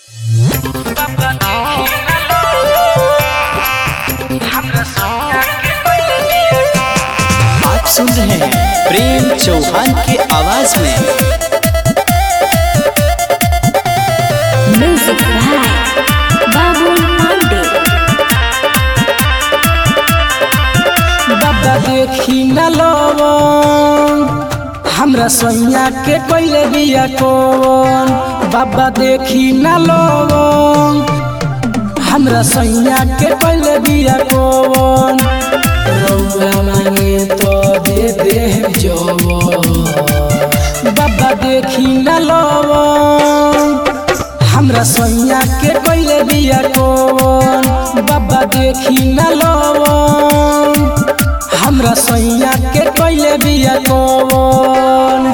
आप सुन रहे हैं प्रेम चौहान की आवाज में म्यूजिक बाय बाबुल पांडे बाबा देखी न लवन हमरा सैया के कैले बिया कौन बाबा देखी न लवन हमरा सैया के कैले बिया कौन रउआ मांगे तो दे दे जवन बाबा देखी न लवन हमरा सैया के कैले बिया कौन बाबा देखी न लवन हमरा सैया के कैले बिया कौन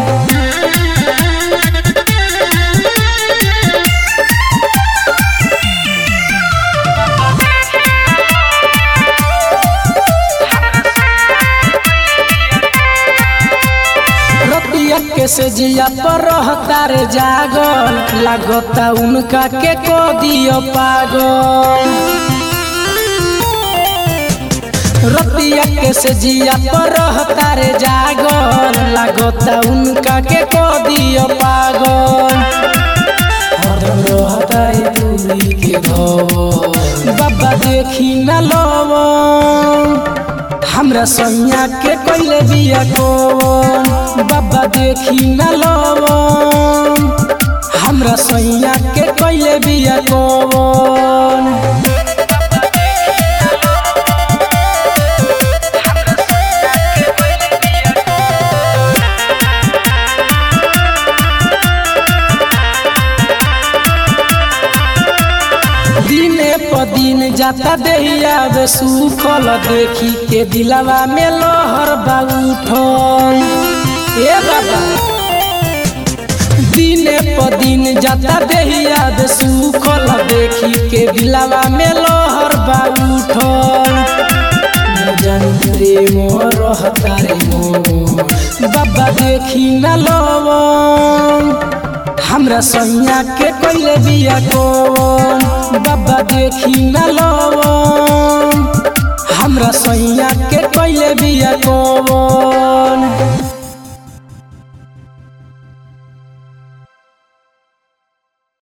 रतिया के से जिया पर रहता रे जागल लागता उनका के को दियो पागल रतिया के से जिया पर रहता रे जागल लागता उनका के को दियो पागल हरदम रहता है दूरी के घर बाबा देखी न लवन हमरा सैया के कैले बिया कौन बाबा देखी न लवन हमरा सैया के कैले बिया कौन दिने प दिन जाता देहिया बे सुखल देखी के दिलवा में लहर बा उठल ए बाबा दिने प दिन जाता देहिया बे सुखल देखी के दिलवा में लहर बा उठल न जानी प्रेम रहता रे मोर बाबा देखी न लवन हमरा सैया के कैले बिया कौन बाबा देखी न लवन हमरा सैया के कैले बिया कौन